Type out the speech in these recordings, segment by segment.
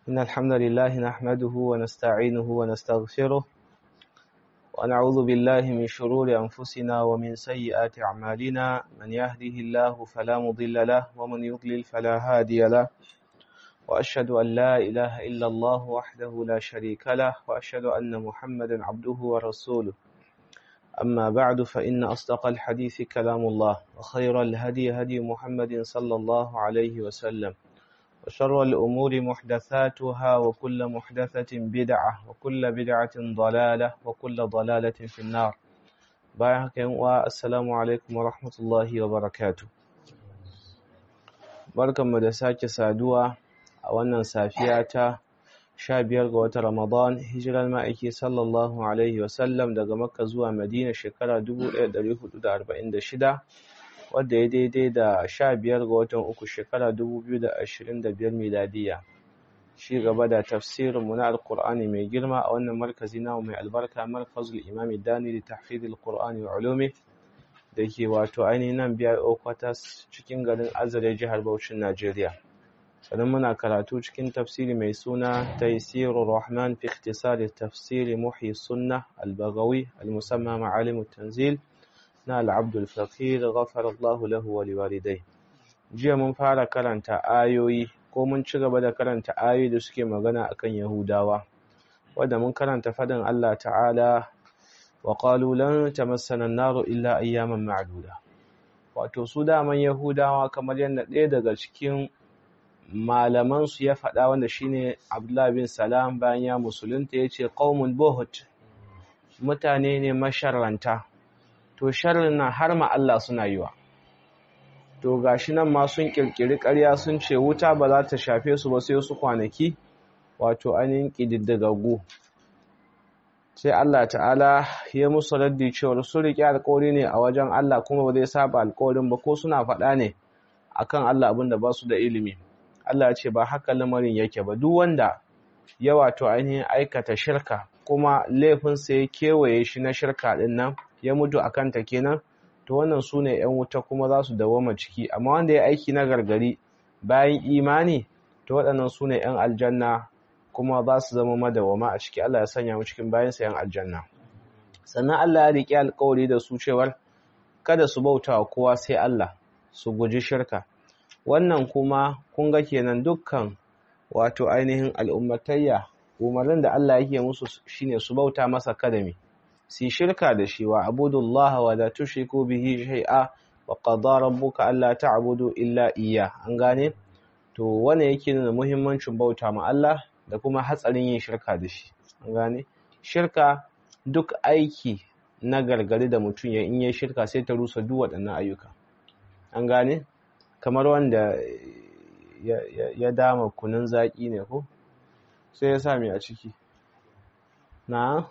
إن الحمد لله نحمده ونستعينه ونستغفره ونعوذ بالله من شرور أنفسنا ومن سيئات أعمالنا من يهده الله فلا مضل له ومن يضلل فلا هادي له وأشهد أن لا إله إلا الله وحده لا شريك له وأشهد أن محمدا عبده ورسوله أما بعد فإن أصدق الحديث كلام الله وخير الهدي هدي محمد صلى الله عليه وسلم وشر الأمور محدثاتها وكل محدثة بدعة وكل بدعة ضلالة وكل ضلالة في النار بايعك والسلام عليكم ورحمة الله وبركاته بركة مدساك سادوة أولا سافياتا sha biyar ga watan Ramadan hijirar ma'aiki sallallahu Alaihi wasallam daga Makka zuwa Madina shekara 1446 wadda ya daidai da sha biyar ga watan uku shekara 2025 miladiya. Shi gaba da tafsirinmu na Alƙur'ani mai girma a wannan markazi namu mai albarka markazul imami dani da tahfidul Qur'ani wa ulumi da ke wato ainihin nan biyar Okwatas cikin garin Azare jihar Bauchin Najeriya. sannan muna karatu cikin tafsiri mai suna taisirur rahman fi ikhtisari tafsiri muhyi sunna al-bagawi al-musamma ma'alim tanzil na al-abdul faqir ghafara Allah lahu wa liwalidai jiya mun fara karanta ayoyi ko mun ci gaba da karanta ayoyi da suke magana akan yahudawa wanda mun karanta fadin Allah ta'ala wa qalu lan tamassana an-naru illa ayyaman ma'duda wato su daman yahudawa kamar yadda ɗaya daga cikin malamansu ya faɗa wanda shine Abdullah bin Salam bayan ya musulunta yace qaumun buhut mutane ne masharranta to sharrin nan har ma Allah suna yiwa to gashi nan ma sun kirkiri ƙarya sun ce wuta ba za ta shafe su ba sai su kwanaki wato ainihin ƙididdigaggu sai Allah ta'ala ya musu raddi cewa su riƙe alƙawari ne a wajen Allah kuma ba zai saba alƙawarin ba ko suna faɗa ne akan Allah abin da ba su da ilimi Allah ce ba haka lamarin yake ba duk wanda ya wato ainihin aikata shirka kuma laifinsa ya kewaye shi na shirka din nan ya mutu a kanta kenan to wannan su ne ‘yan wuta kuma za su dawoma ciki amma wanda ya aiki na gargari bayan imani to waɗannan su ne ‘yan aljanna kuma za su zama madawama a ciki Allah ya sanya mu cikin bayansa ‘yan aljanna sannan Allah ya riƙe alƙawari da su cewar kada su bauta wa kowa sai Allah su guji shirka wannan kuma kun ga kenan dukkan wato ainihin al'ummatayya umarnin da Allah yake musu shine su bauta masa kadami si shirka da shi wa abudullah wa la tushriku bihi shay'a wa qada rabbuka alla ta'budu illa iyya an gane to wannan yake nuna muhimmancin bauta ma Allah da kuma hatsarin yin shirka da shi an gane shirka duk aiki na gargari da mutum ya in yi shirka sai ta rusa duk waɗannan ayyuka an gane kamar wanda ya dama kunun zaƙi ne ko sai ya sami a ciki na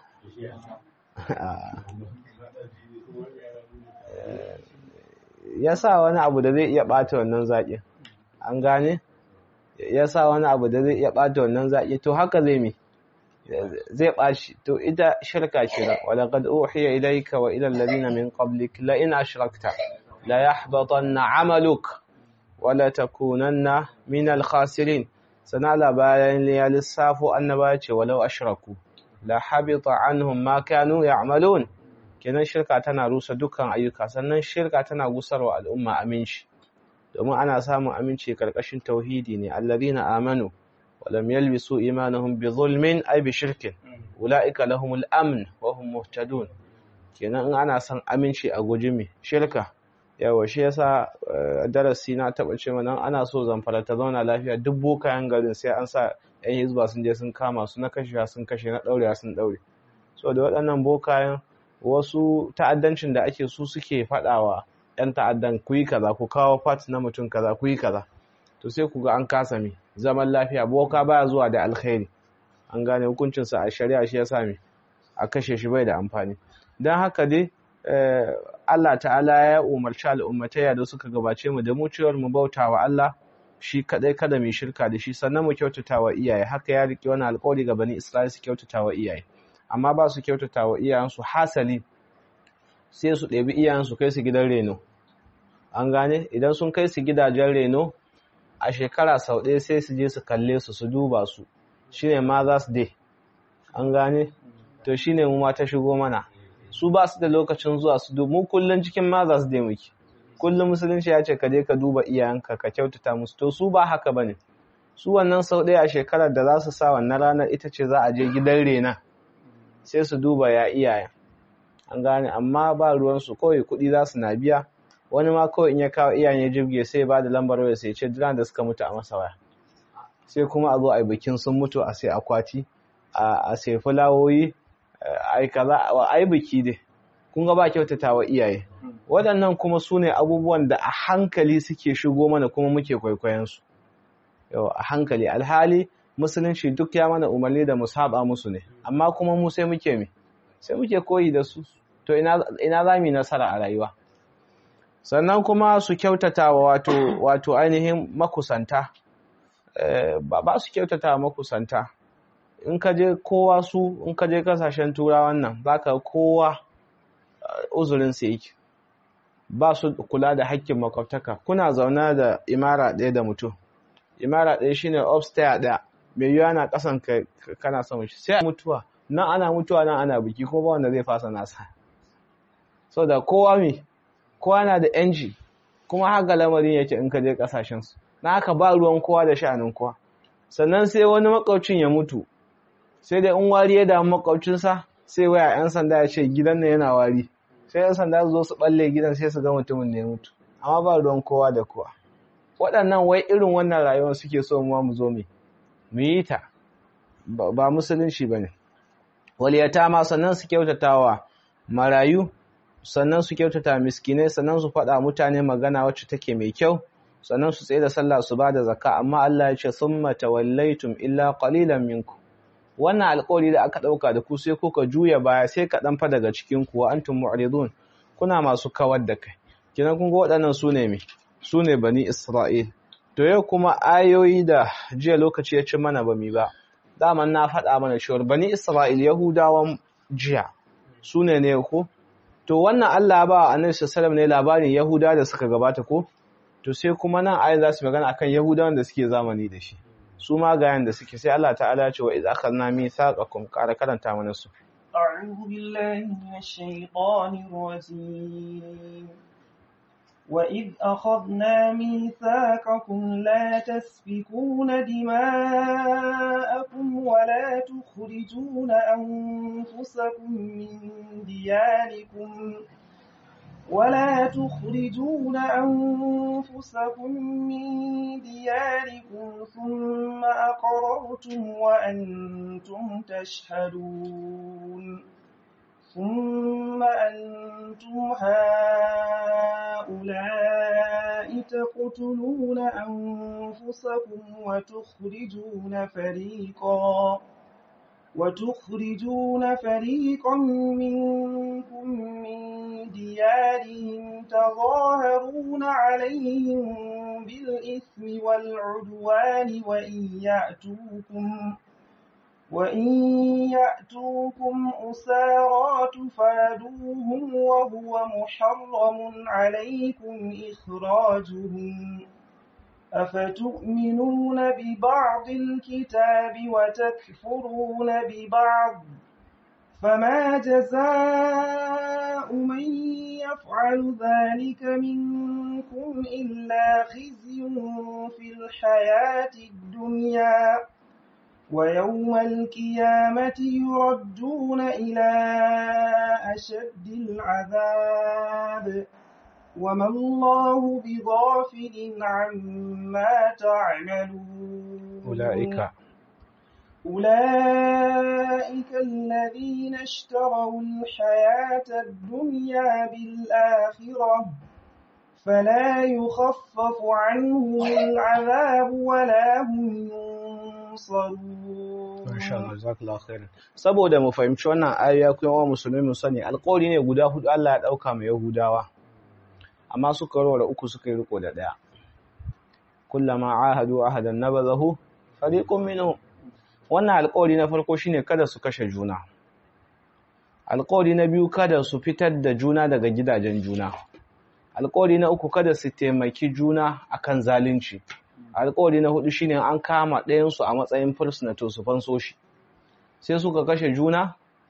ya sa wani abu da zai iya ɓata wannan zaƙin an gane ya sa wani abu da zai iya ɓata wannan zaƙi to haka zai mi zai ɓaci to ita shirka kira walaƙad uhiya ilayka wa ila alladhina min qablik la in ashrakta la yahbatanna 'amaluk wala takunanna min al-khasirin sana labaran ya lissafo annaba ce walau ashraku la habita anhum ma kanu ya'malun kenan shirka tana rusa dukkan ayyuka sannan shirka tana gusarwa al'umma aminci domin ana samun aminci karkashin tauhidi ne alladhina amanu wa lam yalbisu imanuhum bi zulmin ay bi shirkin ulaika lahumul amn wa hum muhtadun kenan in ana son aminci a guji mi shirka yawa shi yasa darasi na taba ce mana ana so zamfara ta zauna lafiya duk bokayen garin sai an sa yan hizba sun je sun kama su na kashewa sun kashe na daurewa sun daure so da waɗannan bokayen wasu ta'addancin da ake su suke faɗawa yan ta'addan ku yi kaza ku kawo fat na mutum kaza ku yi kaza to sai ku ga an kasa mi zaman lafiya boka baya zuwa da alkhairi an gane hukuncinsa a shari'a shi yasa mi a kashe shi bai da amfani don haka dai Allah ta'ala ya umarci al'ummataya da suka gabace mu da mu cewar mu bauta wa Allah shi kadai kada mu shirka da shi sannan mu kyautata wa iyaye haka ya rike wani alƙawari ga bani Isra'ila su kyautata wa iyaye amma ba su kyautata wa iyayensu hasali sai su ɗebi iyayensu kai su gidan reno an gane idan sun kai su gidajen reno a shekara sau ɗaya sai su je su kalle su su duba su shine Mother's Day an gane to shine mu ma ta shigo mana su ba su da lokacin zuwa su dubu mu kullun cikin Mother's Day muke kullum musulunci ya ce ka je ka duba iyayenka ka kyautata musu to su ba haka bane su wannan sau ɗaya a shekarar da za su sa wannan ranar ita ce za a je gidan rena sai su duba ya iyayen an gane amma ba ruwansu kawai kuɗi za su na biya wani ma kawai in ya kawo iyayen ya jibge sai ba da lambar waya sai ce duran da suka mutu a masa waya sai kuma a zo a yi bikin sun mutu a sai akwati a sai fulawoyi a yi kaza a yi biki dai kun ga ba kyautata wa iyaye waɗannan kuma su ne abubuwan da a hankali suke shigo mana kuma muke kwaikwayonsu yau a hankali alhali musulunci duk ya mana umarni da mu saba musu ne amma kuma mu sai muke mi sai muke koyi da su to ina za mu yi nasara a rayuwa sannan kuma su kyautata wa wato wato ainihin makusanta ba ba su kyautata wa makusanta in ka je kowa su in ka je kasashen turawan nan baka kowa uzurin sa yake ba su kula da hakkin makwabtaka kuna zaune da imara ɗaya da mutum imara ɗaya shine upstairs ɗaya mai yiwuwa na ƙasan kana son shi sai mutuwa nan ana mutuwa nan ana biki ko ba wanda zai fasa nasa so da kowa me kowa na da yanci kuma haka lamarin yake in ka je kasashen su na haka ba ruwan kowa da sha'anin kowa sannan sai wani makwabcin ya mutu sai dai in wari ya damu makwabcinsa sai waya yan sanda ya ce gidan nan yana wari sai yan sanda su zo su balle gidan sai su ga mutumin ne ya mutu amma ba ruwan kowa da kowa waɗannan wai irin wannan rayuwar suke so mu mu zo mu mu yi ta ba musulunci bane waliyata ma sannan su kyautatawa marayu sannan su kyautata miskinai sannan su faɗa mutane magana wacce take mai kyau sannan su tsaye da sallah su ba da zakka amma Allah ya ce summa tawallaitum illa qalilan minkum wannan alƙawari da aka ɗauka da ku sai kuka juya baya sai kaɗan fa daga cikin ku wa antum mu'ridun kuna masu kawar da kai kina kun ga waɗannan su ne me su ne bani Isra'il to yau kuma ayoyi da jiya lokaci ya ci mana ba mi ba daman na faɗa mana cewa bani Isra'il Yahudawan jiya su ne ne ko to wannan Allah ba annabi sallallahu ne labarin Yahuda da suka gabata ko to sai kuma nan ayin za su magana akan Yahudawan da suke zamani da shi su ma ga yanda suke sai Allah ta'ala ya ce wa idza akhadna mithaqakum qara karanta mana su أعوذ بالله من الشيطان الرجيم وإذ أخذنا ميثاقكم لا تسفكون دماءكم ولا تخرجون أنفسكم من دياركم ولا تخرجون أنفسكم من دياركم ثم أقررتم وأنتم تشهدون ثم أنتم هؤلاء تقتلون أنفسكم وتخرجون فريقا وتخرجون فريقا منكم من ديارهم تظاهرون عليهم بالإثم والعدوان وإن يأتوكم وإن يأتوكم أسارى تفادوهم وهو محرم عليكم إخراجهم أفتؤمنون ببعض الكتاب وتكفرون ببعض فما جزاء من يفعل ذلك منكم إلا خزي في الحياة الدنيا ويوم القيامة يردون إلى أشد العذاب وما الله بغافل عما تعملون أولئك أولئك الذين اشتروا الحياة الدنيا بالآخرة فلا يخفف عنهم العذاب ولا هم ينصرون saboda mu fahimci wannan ayoyi kuma musulmi mu sani alƙawari ne guda hudu Allah ya dauka mai Yahudawa amma suka warware uku suka yi riko da daya kullama ahadu ahadan nabazahu fariqun minhum wannan alƙawari na farko shine kada su kashe juna alƙawari na biyu kada su fitar da juna daga gidajen juna alƙawari na uku kada su taimaki juna akan zalunci alƙawari na hudu shine an kama ɗayan su a matsayin prisoner to su fanso shi sai suka kashe juna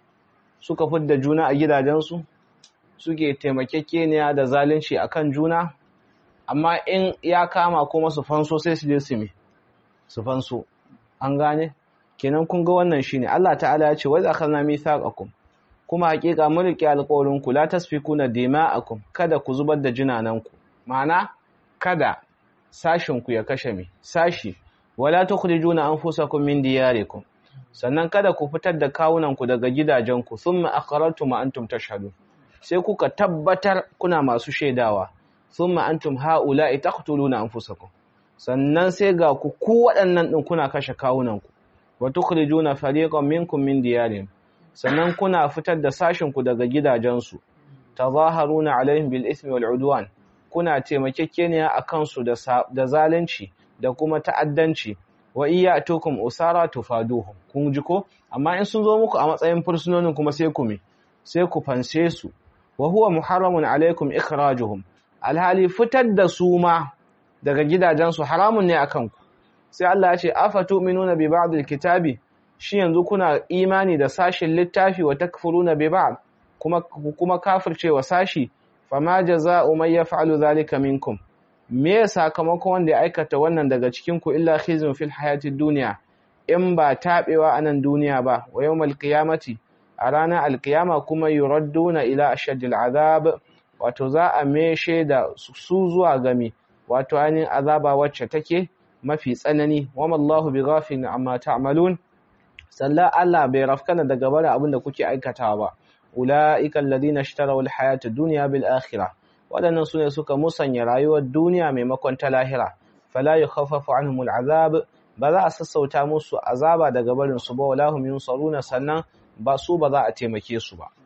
suka fidda juna a gidajensu suke taimakekeniya da zalunci akan juna amma in ya kama kuma su fanso sai su je su me su fanso an gane kenan kun ga wannan shine Allah ta'ala ya ce wa zakarna mithaqakum kuma hakika mun rike alƙawarin ku la tasfikuna dima'akum kada ku zubar da jinananku ma'ana kada sashin ku ya kashe mi sashi wala tukhrijuna anfusakum min diyarikum sannan kada ku fitar da kawunan ku daga gidajenku thumma aqrartum wa antum tashhadun sai kuka tabbatar kuna masu shaidawa thumma antum haula'i taqtuluna anfusakum sannan sai ga ku ku waɗannan din kuna kashe kawunanku wa tukhrijuna fariqan minkum min diyarihim sannan kuna fitar da sashin ku daga gidajensu tazaharuna alaihim bil ismi wal udwan kuna taimakekeniya akan su da da zalunci da kuma ta'addanci wa iyatukum usara tufaduhum kun ji ko amma in sun zo muku a matsayin fursunonin kuma sai ku me sai ku fanse su wa huwa muharramun alaikum ikhrajuhum alhali fitar da su ma daga gidajensu haramun ne akan ku sai Allah ya ce afatu'minuna bi ba'dil kitabi shi yanzu kuna imani da sashin littafi wa takfuruna bi ba'd kuma kuma kafircewa sashi fama jazaa'u man yaf'alu dhalika minkum me sakamakon wanda ya aikata wannan daga cikin ku illa khizyun fil hayatid dunya in ba tabewa anan duniya ba wa yawmal qiyamati a ranar alkiyama kuma yuradduna ila ashaddil azab wato za a meshe da su zuwa gami wato ainihin azaba wacce take mafi tsanani wama Allahu bi ghafilin amma ta'malun sallan Allah bai rafkana daga bare abin da kuke aikatawa ba ulaika alladhina ishtaraw alhayata ad-dunya bil akhirah wadannan sune suka musanya rayuwar duniya maimakon ta lahira fala yukhaffafu anhum al'azab ba za a sassauta musu azaba daga barin su ba wala hum yunsaruna sannan ba su ba za a taimake su ba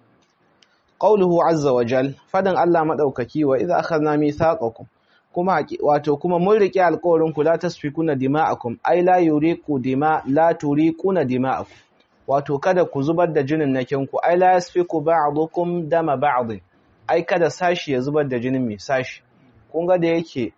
qauluhu azza wa jal fadan Allah madaukaki wa idza akhadna mithaqakum kuma wato kuma mun rike alƙawarin ku la tasfikuna dima'akum ai la yuriqu dima la turiquna dima'akum wato kada ku zubar da jinin nakin ku ai la yasfiku ba'dukum dama ba'd ai kada sashi ya zubar da jinin mai sashi kun ga da yake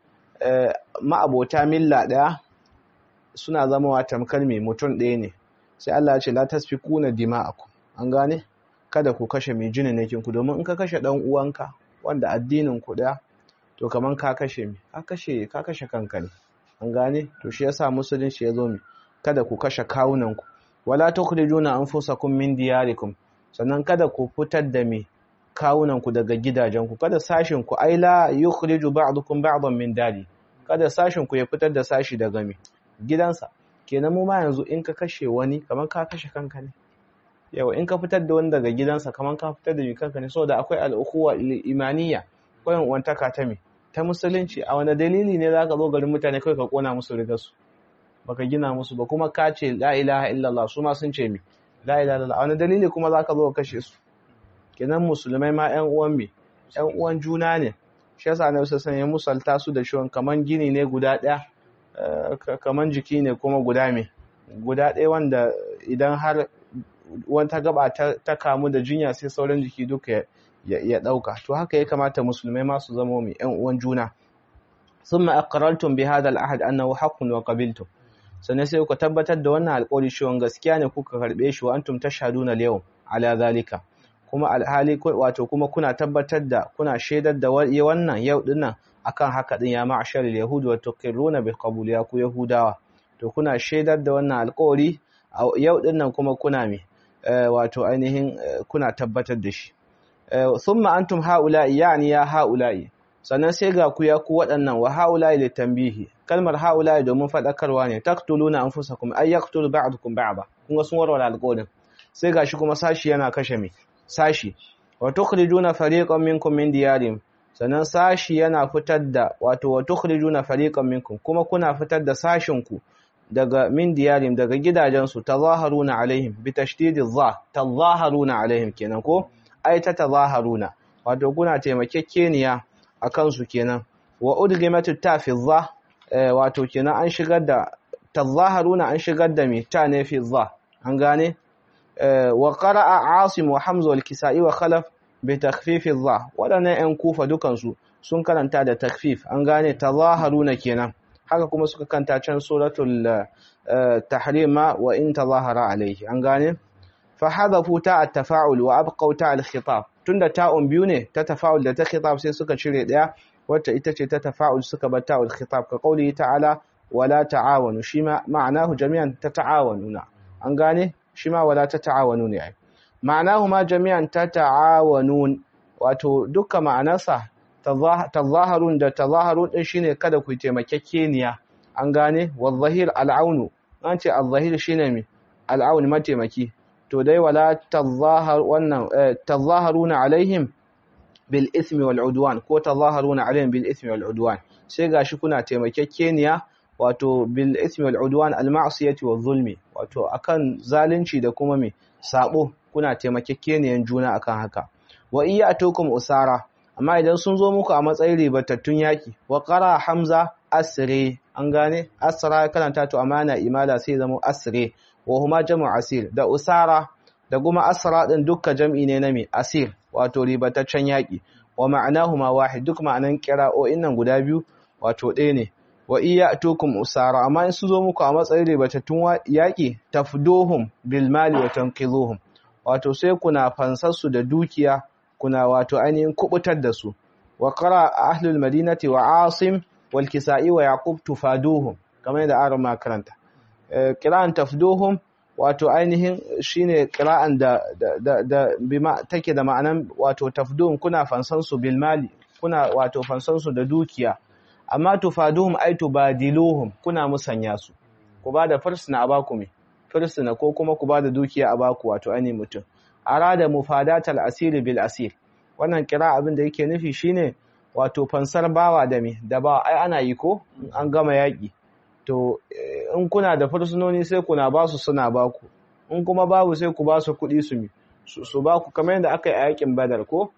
ma'abota milla daya suna zama wa tamkar mai mutum ɗaya ne sai Allah ya ce la tasfikuna dima'akum an gane kada ku kashe mai jinin nakin ku domin in ka kashe dan uwanka wanda addinin ku daya to kaman ka kashe mi ka kashe ka kashe kanka ne an gane to shi yasa musulunci ya zo mi kada ku kashe kawunan ku wala tukhrijuna anfusakum min diyarikum sannan kada ku fitar da mi kawunan ku daga gidajen ku kada sashin ku ai la yukhriju ba'dukum ba'dan min dari kada sashin ku ya fitar da sashi daga mi gidansa kenan mu ma yanzu in ka kashe wani kaman ka kashe kanka ne yawa in ka fitar da wani daga gidansa kaman ka fitar da mi kanka ne saboda akwai al'ukhuwa imaniya koyan uwantaka ta me ta musulunci a wani dalili ne za ka zo garin mutane kawai ka kona musu rigarsu baka gina musu ba kuma ka ce la ilaha illallah su ma sun ce mi la ilaha illallah a wani dalili kuma za ka zo ka kashe su kenan musulmai ma yan uwan mi yan uwan juna ne shi yasa annabi sallallahu ya musalta su da shiwon kaman gini ne guda ɗaya kaman jiki ne kuma guda me guda ɗaya wanda idan har wata gaba ta kamu da jinya sai sauran jiki duka ya ɗauka to haka ya kamata musulmai masu zama mai ‘yan uwan juna sun ma'akarartun bi hadal ahad annahu haqqun wa qabiltum sannan sai ku tabbatar da wannan alƙawari cewa gaskiya ne kuka karɓe shi wa antum tashhaduna al-yawm ala zalika kuma alhali wato kuma kuna tabbatar da kuna shaidar da wannan yau dinnan akan haka din ya ma'ashar al-yahud wa tuqirruna bi qabul ya ku yahudawa to kuna shaidar da wannan alƙawari yau dinnan kuma kuna me wato ainihin kuna tabbatar da shi thumma antum haula'i yani ya haula'i sannan sai ga ku ya ku waɗannan wa haula'i litanbihi kalmar haula'i domin fadakarwa ne taqtuluna anfusakum ay yaqtulu ba'dukum ba'da kun ga sun warware alƙawarin sai gashi kuma sashi yana kashe me sashi wa tukhrijuna fariqan minkum min diyarihim sannan sashi yana fitar da wato wa tukhrijuna fariqan minkum kuma kuna fitar da sashin ku daga min diyarihim daga gidajensu tazaharuna alaihim bi tashdidi dha tazaharuna alaihim kenan ko ai ta tazaharuna wato kuna taimakekeniya a kansu kenan wa udgimatu ta fi dha wato kenan an shigar da tazaharuna an shigar da mi ta ne fi dha an gane wa qara'a asim wa hamza wal kisai wa khalaf bi takhfif dha wadannan yan kufa dukan su sun karanta da takfif an gane tazaharuna kenan haka kuma suka kanta can suratul tahrima wa in tazahara alayhi an gane fa hadafu ta at-tafa'ul wa abqaw ta al-khitab tunda ta'un biyu ne ta tafa'ul da ta khitab sai suka cire daya wacce ita ce ta tafa'ul suka bar ta'ul khitab ka qauli ta'ala wala ta'awanu shi ma ma'anahu jami'an ta ta'awanuna an gane shi ma wala ta ta'awanu ne ai ma'anahu ma jami'an ta ta'awanun wato duka ma'anarsa tazaharun da tazaharun din shine kada ku taimakekeniya an gane wazahir al'aunu an ce al-zahir shine mi al'aun mataimaki to dai wala tazahar wannan tazaharuna alaihim bil ismi wal udwan ko tazaharuna alaihim bil ismi wal udwan sai gashi kuna taimakekeniya wato bil ismi wal udwan al ma'siyati wal zulmi wato akan zalunci da kuma me sabo kuna taimakekeniyan juna akan haka wa iyatukum usara amma idan sun zo muku a matsayin ribatattun yaki wa qara hamza asre an gane asra karanta to amana imala sai zama asre wa huma jam'u asir da usara da kuma asra din dukkan jam'i ne na me asir wato ribataccen yaki wa ma'anahuma wahid duk ma'anan qira'o'in nan guda biyu wato ɗaya ne wa iyatukum usara amma in su zo muku a matsayin ribatattun yaki tafduhum bil mali wa tanqidhuhum wato sai kuna fansar su da dukiya kuna wato ainihin kubutar da su wa qara ahlul madinati wa asim wal kisa'i wa yaqub tufaduhum kamar da aron makaranta qira'an tafduhum wato ainihin shine qira'an da da da bima take da ma'anan wato tafduhum kuna fansan su bil mali kuna wato fansan su da dukiya amma tufaduhum ay tubadiluhum kuna musanya su ku ba da fursuna a baku me fursuna ko kuma ku ba da dukiya a baku wato ainihin mutum arada mufadatal asiri bil asir wannan kira abin da yake nufi shine wato fansar bawa da me da ba ai ana yi ko an gama yaki to in kuna da fursunoni sai kuna ba su suna ba ku in kuma babu sai ku ba su kuɗi su mi su ba ku kamar yadda aka yi a yakin badar ko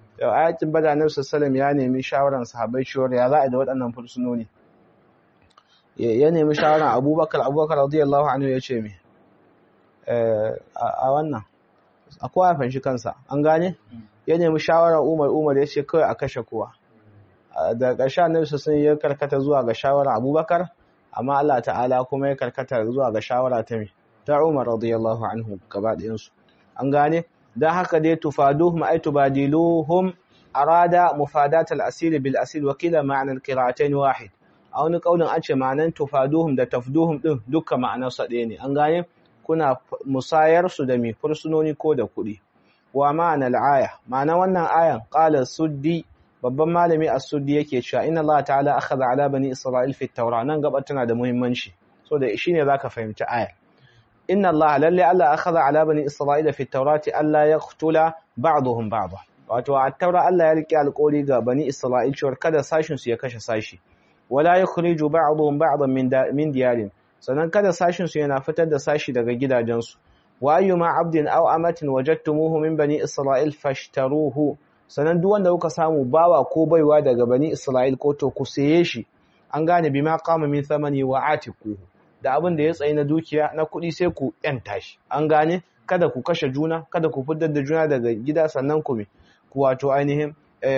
a yakin badar na sallam ya nemi shawaran sahabbai cewa ya za a da waɗannan fursunoni ya nemi shawaran abubakar abubakar radiyallahu anhu ya ce me a wannan a kowa fanshi kansa an gane ya nemi shawarar umar umar ya ce kawai a kashe kowa da ƙarshe annabi sun ya karkata zuwa ga shawarar abubakar amma Allah ta'ala kuma ya karkata zuwa ga shawara ta me ta umar radiyallahu anhu gaba ɗayansu an gane dan haka dai tufaduhum ay tubadiluhum arada mufadat al-asir bil asir wa kila ma'na al-qira'atayn wahid a wani kaulin an ce ma'anan tufaduhum da tafduhum din dukkan ma'anar sa ɗaya ne an gane kuna musayar su da mi fursunoni ko da kuɗi wa ma'ana al-aya ma'ana wannan ayan qala suddi babban malami as-suddi yake cewa inna Allah ta'ala akhadha ala bani isra'il fi at-taura nan gaba tana da muhimmanci so da shine zaka fahimci ayar inna Allah lalle Allah akhadha ala bani isra'ila fi at-taurati alla yaqtula ba'dhum ba'dha wato a taura Allah ya rike alƙawari ga bani isra'il cewa kada sashin su ya kashe sashi wala yukhriju ba'dhum ba'dhan min min diyarin sannan kada sashin su yana fitar da sashi daga gidajensu wa ayyuma 'abdin aw amatin wajadtumuhu min bani isra'il fashtaruhu sannan duk wanda kuka samu bawa ko baiwa daga bani isra'il ko to ku saye shi an gane bima qama min thamani wa atiquhu da abin da ya tsayi na dukiya na kuɗi sai ku yanta shi an gane kada ku kashe juna kada ku fitar da juna daga gida sannan ku ku wato ainihin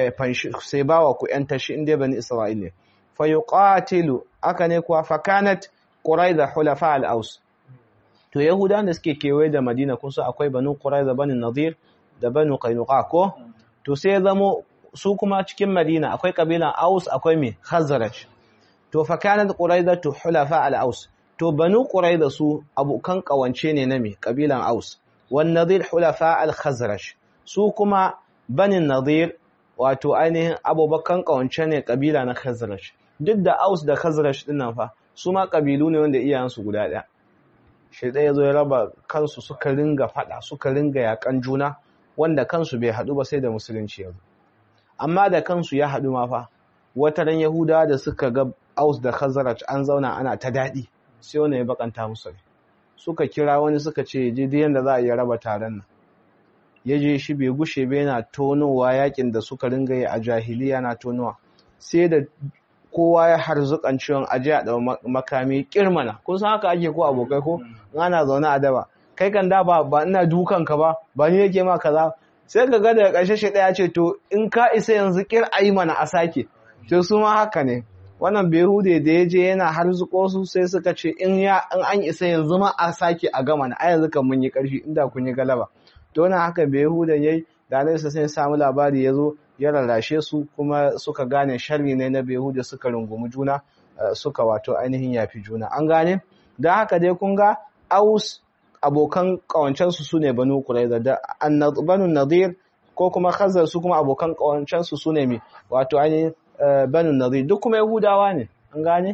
sai bawa ku yanta shi inda bani isra'il ne fa yuqatilu aka ne kuwa fa kanat quraiza hulafa al-aus to yahudan da suke kewaye da madina kun san akwai banu quraiza bani nadir da banu qainuqa ko to sai zamo su kuma cikin madina akwai kabilan aus akwai me khazraj to fa kanat quraiza tu hulafa al-aus to banu quraiza su abukan kawance ne na me kabilan aus wan nadir hulafa al-khazraj su kuma banin nadir wato ainihin abubakan kawance ne kabila na khazraj duk da aus da khazraj dinnan fa su ma kabilu ne wanda iyayensu guda ɗaya shi ɗaya zo ya raba kansu suka ringa faɗa suka ringa yakan juna wanda kansu bai haɗu ba sai da musulunci yanzu amma da kansu ya haɗu ma fa wata ran yahudawa da suka ga aus da khazraj an zauna ana ta daɗi sai wani ya bakanta musu ne suka kira wani suka ce je yanda za a iya raba taron nan ya je shi bai gushe bai yana tonowa yakin da suka ringa yi a jahiliya na tonowa sai da kowa ya harzukan ciwon aje a ɗau makami kirmana kun san haka ake ko abokai ko ana zaune a daba kai kan da ba ba ina dukan ka ba ba ni yake ma kaza sai ka ga daga ƙarshe shi ɗaya ce to in ka isa yanzu kir ayi mana a sake to su ma haka ne wannan behude da ya je yana harzuko su sai suka ce in ya in an isa yanzu ma a sake a gama na yanzu kan mun yi karfi inda kun yi galaba to na haka behude yayi da Annabi sai samu labari ya zo ya rarrashe su kuma suka gane sharri ne na behude suka rungumi juna suka wato ainihin yafi juna an gane dan haka dai kun ga aus abokan kawancensu su ne banu kuraiza da banu nadir ko kuma khazar su kuma abokan kawancensu su ne mai wato ainihin banu nadir duk kuma yahudawa ne an gane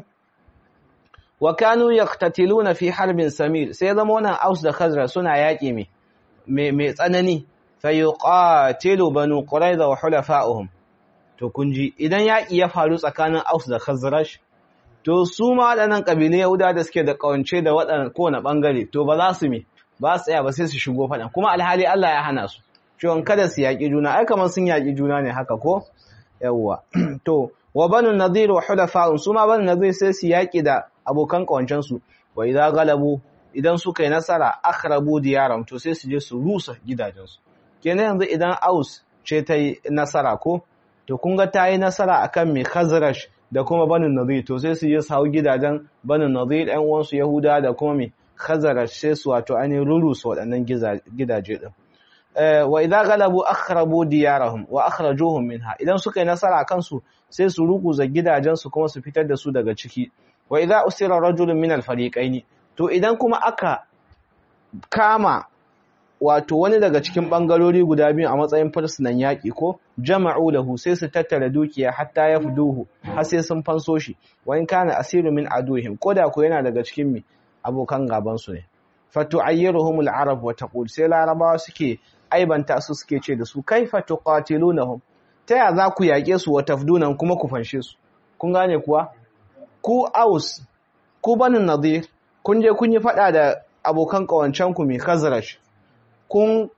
wa kanu yaqtatiluna fi harbin samir sai zama wannan aus da khazar suna yaƙi mai mai tsanani fa yuqatilu banu quraiza wa hulafa'uhum to kunji idan yaƙi ya faru tsakanin aus da khazraj to su ma waɗannan ƙabilun Yahuda da suke da ƙawance da waɗannan kowane ɓangare to ba za su mi ba su tsaya ba sai su shigo faɗan kuma alhali Allah ya hana su cewa kada su yaƙi juna ai kamar sun yaƙi juna ne haka ko yawwa to wa banu nadir wa hulafa'un su ma banu nadir sai su yaƙi da abokan ƙawancen su wa idza galabu idan suka yi nasara akhrabu diyaram to sai su je su rusa gidajen su kenan yanzu idan aus ce ta yi nasara ko to kun ga ta yi nasara akan mai khazraj da kuma banin nadir to sai su je su hau gidajen banin nadir ɗan uwansu yahuda da kuma mai khazara sai su wato ainihin rurusa waɗannan gidaje ɗin wa idan galabu akhrabu diyarahum wa akhrajuhum minha idan suka yi nasara kansu sai su rukuza gidajensu kuma su fitar da su daga ciki wa idan usira rajulun min al-fariqaini to idan kuma aka kama wato wani daga cikin bangarori guda biyu a matsayin fursunan yaƙi ko jama'u lahu sai su tattara dukiya hatta ya fuduhu har sai sun fanso shi wa in kana asiru min aduhim ko da ko yana daga cikin mi abokan gaban su ne fatu'ayyiruhum al-arab wa taqul sai larabawa suke aibanta su suke ce da su kaifa tuqatilunahum ta ya za ku yaƙe su wa tafdunan kuma ku fanshe su kun gane kuwa ku aus ku banin nadir kun je kun yi fada da abokan kawancan ku mai khazraj kun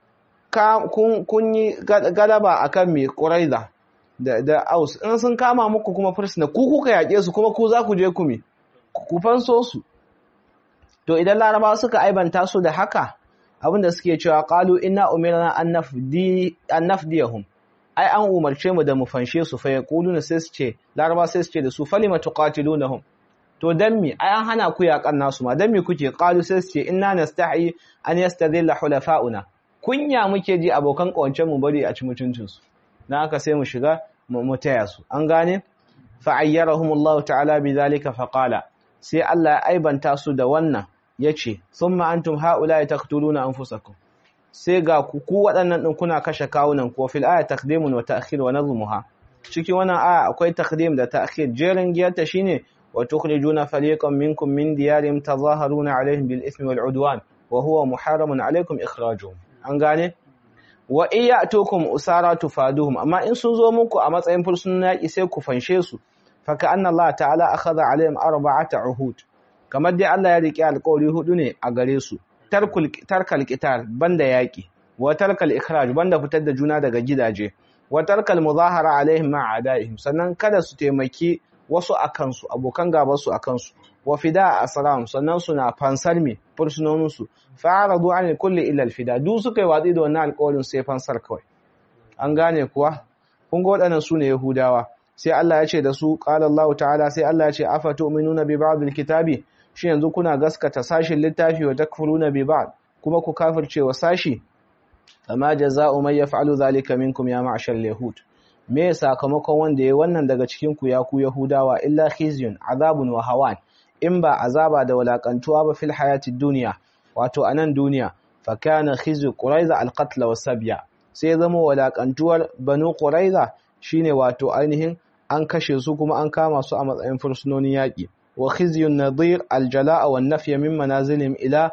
kun yi galaba akan mai ƙuraiza da da aus in sun kama muku kuma fursuna ku kuka yaƙe su kuma ku za ku je ku mi ku fanso su to idan laraba suka aibanta su da haka abinda suke cewa qalu inna umirna an nafdi an nafdiyahum ai an umarce mu da mu fanshe su fa yaquluna sai su ce laraba sai su ce da su falima tuqatilunahum to dan mi ai an hana ku yaƙan nasu ma dan mi kuke qalu sai su ce inna nastahi an yastadilla hulafa'una kunya muke ji abokan kawancen mu bari a ci mutuncin su dan haka sai mu shiga mu taya su an gane fa ayyarahumullahu ta'ala bidhalika fa qala sai Allah ya aibanta su da wannan yace thumma antum haula'i taqtuluna anfusakum sai ga ku ku waɗannan din kuna kashe kawunan ku fil aya taqdimun wa ta'khir wa nazmuha cikin wannan aya akwai taqdim da ta'khir jerin giyarta shine wa tukhrijuna fariqan minkum min diyarihim tazaharuna alaihim bil ithmi wal udwan wa huwa muharramun alaikum ikhrajuhum an gane wa iyatukum usara tufaduhum amma in sun zo muku a matsayin fursunan yaki sai ku fanshe su fa ka anna Allah ta'ala akhadha alaihim arba'ata uhud kamar dai Allah ya rike alƙawari hudu ne a gare su tarkul tarkal qital banda yaki wa tarkal ikhraj banda fitar da juna daga gidaje wa tarkal muzahara alaihim ma adaihim sannan kada su taimaki wasu akan su abokan gaban su akan su wa fida asram sannan suna fansar me fursunonin su fa'aradu an kulli illa alfida duk suka yi watsi da wannan alƙawarin sai fansar kawai an gane kuwa kun ga waɗannan su ne yahudawa sai Allah ya ce da su qala Allah ta'ala sai Allah ya ce afatu'minuna bi ba'd alkitabi shi yanzu kuna gaskata sashin littafi wa takfuruna bi ba'd kuma ku kafirce wa sashi amma jaza'u man yaf'alu zalika minkum ya ma'shar yahud me sakamakon wanda yayi wannan daga cikin ku ya ku yahudawa illa khizyun azabun wa hawan in ba azaba da walakantuwa ba fil hayatid dunya wato anan duniya fa kana khizyu quraiza alqatl wa sabya sai zama walakantuwar banu quraiza shine wato ainihin an kashe su kuma an kama su a matsayin fursunonin yaki wa khizyun nadir aljala'a wan nafya min manazilihim ila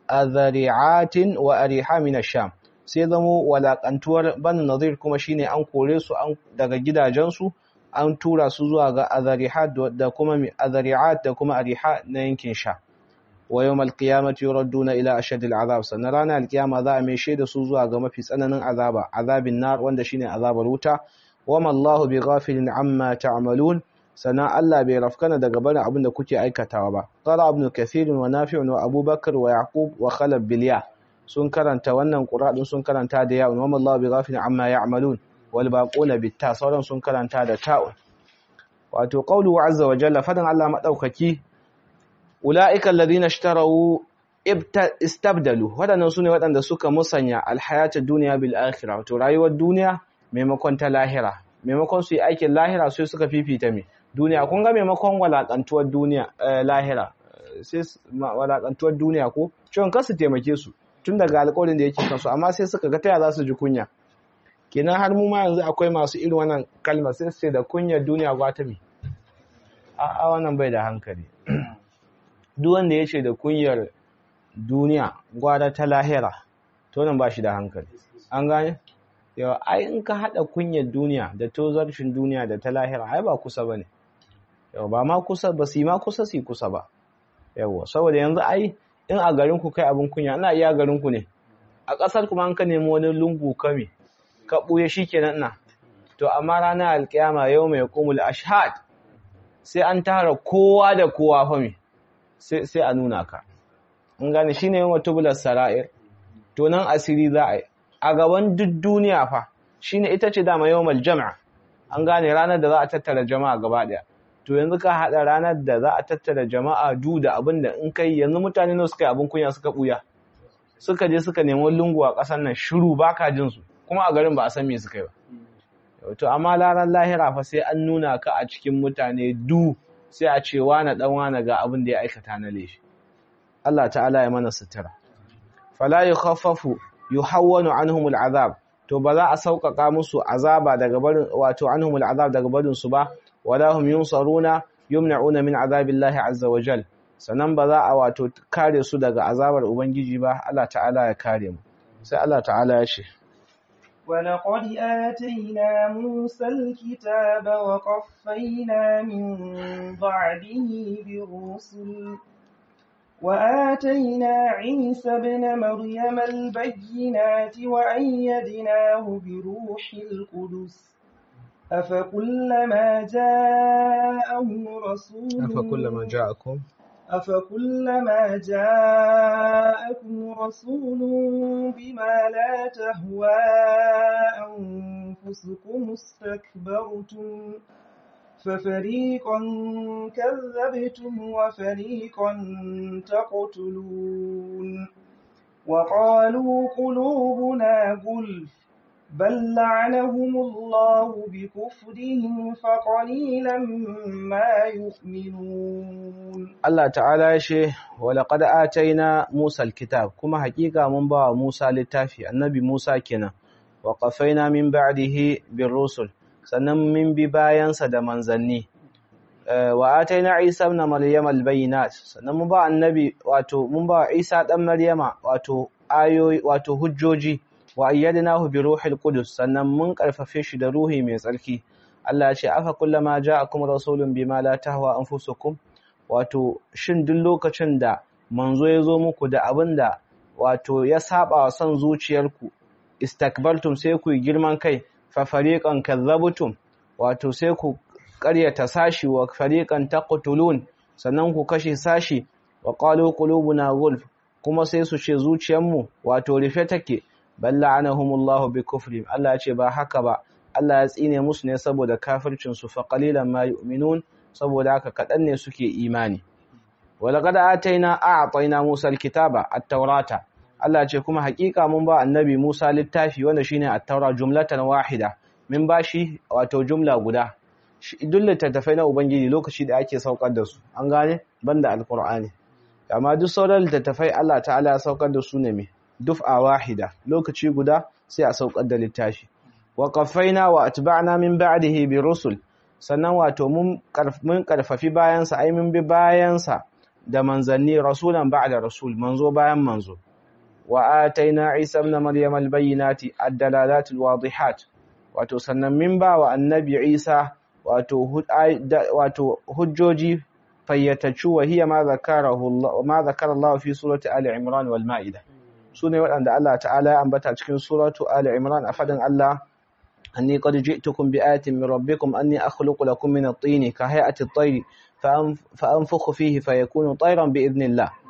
adhari'atin wa ariha min ash-sham sai zamo walakantuwar banu nadir kuma shine an kore su daga gidajensu an tura su zuwa ga azarihat da kuma azari'at da kuma ariha na yankin sha wa yawmal qiyamati yuradduna ila ashadil azab sannan ranar alkiyama za a mai shaida su zuwa ga mafi tsananin azaba azabin nar wanda shine azabar wuta wama Allahu bighafilin amma ta'malun sannan Allah bai rafkana daga barin abin da kuke aikatawa ba qala ibn kathir wa nafi' wa abubakar wa yaqub wa khalab bilya sun karanta wannan qur'an sun karanta da ya wama Allahu bighafilin amma ya'malun wal baquna bitta sauran sun karanta da ta'un wato qawluhu azza wa jalla fadan Allah madaukaki ulaika alladhina ishtaraw istabdalu wadannan sune wadanda suka musanya alhayatad dunya bil akhirah wato rayuwar duniya maimakon ta lahira maimakon su yi aikin lahira sai suka fifita me duniya kun ga maimakon walakantuwar duniya lahira sai walakantuwar duniya ko ciwon kasu taimake su tun daga alƙawarin da yake kansu amma sai suka ga taya za su ji kunya kenan har mu ma yanzu akwai masu irin wannan kalmar sai su ce da kunyar duniya gwata me a wannan bai da hankali duk wanda ya ce da kunyar duniya gwada ta lahira to nan ba shi da hankali an gane yawa ai in ka haɗa kunyar duniya da tozarcin duniya da ta lahira ai ba kusa ba ne yawa ba ma kusa ba su yi ma kusa su kusa ba yawa saboda yanzu ai in a garin ku kai abin kunya ina iya garin ku ne a ƙasar kuma an ka nemi wani lungu kame ka ɓuya shi kenan ina to amma ranar alƙiyama yau mai kumul ashhad sai an tara kowa da kowa fa me sai a nuna ka in gane shine yawan tubular sara'ir to nan asiri za a yi a gaban duk duniya fa shine ita ce dama yawmal jama'a an gane ranar da za a tattara jama'a gaba daya to yanzu ka hada ranar da za a tattara jama'a du da abin da in kai yanzu mutane ne suka yi abin kunya suka buya suka je suka nemi lungu a ƙasar nan shiru baka jin su kuma a garin ba a san me suka yi ba to amma ranar lahira fa sai an nuna ka a cikin mutane du sai a ce wane dan wane ga abin da ya aikata na leshi Allah ta'ala ya mana sutura fala yukhaffafu yuhawwanu anhum al'azab to ba za a sauƙaƙa musu azaba daga barin wato anhum al'azab daga barin su ba wala hum yunsaruna yumna'una min azabillahi azza wa jal sanan ba za a wato kare su daga azabar ubangiji ba Allah ta'ala ya kare mu sai Allah ta'ala ya ce ولقد آتينا موسى الكتاب وقفينا من بعده بالرسل وآتينا عيسى ابن مريم البينات وأيدناه بروح القدس أفكلما جاءهم رسول أفكلما جاءكم أفكلما جاءكم رسول بما لا تهوى أنفسكم استكبرتم ففريقا كذبتم وفريقا تقتلون وقالوا قلوبنا غلف بل لعنهم الله بكفرهم فقليلا ما يؤمنون Allah ta'ala ya ce walaqad ataina Musa alkitab kuma hakika mun ba Musa littafi annabi Musa kenan wa qafaina min ba'dihi birrusul sannan min bi bayansa da manzanni wa ataina Isa ibn Maryam albayinat sannan mun ba annabi wato mun ba Isa dan Maryama wato ayoyi wato hujjoji wa ayyadnahu bi ruhil qudus sannan mun karfafe shi da ruhi mai tsarki Allah ya ce afa kullama ja'akum rasulun bima la tahwa anfusukum wato shin duk lokacin da manzo ya zo muku da abin da wato ya saba wa son zuciyarku istakbartum sai ku yi girman kai fa fariqan kadzabtum wato sai ku ƙaryata sashi wa fariqan taqtulun sannan ku kashe sashi wa qalu qulubuna gulf kuma sai su ce zuciyarmu wato rufe take bal la'anahumullahu bi kufri Allah ya ce ba haka ba Allah ya tsine musu ne saboda kafircin su fa qalilan ma yu'minun saboda haka kaɗan ne suke imani. Walakada ataina a'ataina Musa alkitaba at-taurata Allah ce kuma hakika mun ba annabi Musa littafi wanda shine at-taura jumlatan wahida min bashi wato jumla guda duk littattafai na ubangiji lokaci da ake saukar da su an gane banda alqur'ani amma duk sauran littattafai Allah ta'ala ya saukar da su ne me duf'a wahida lokaci guda sai a saukar da littafi wa qaffayna wa atba'na min ba'dihi bi rusul sannan wato mun karfafi bayansa ai mun bi bayansa da manzanni rasulan ba'da rasul manzo bayan manzo wa ataina isa ibn maryam albayinati ad-dalalat alwadihat wato sannan min ba wa annabi isa wato wato hujjoji fayyatacu wa hiya ma zakarahu Allah ma zakara Allah fi surati ali imran wal maida sune waɗanda Allah ta'ala ya ambata cikin suratu ali imran a fadin Allah أني قد جئتكم بآية من ربكم أني أخلق لكم من الطين كهيئة الطير فأنفخ فيه فيكون طيرا بإذن الله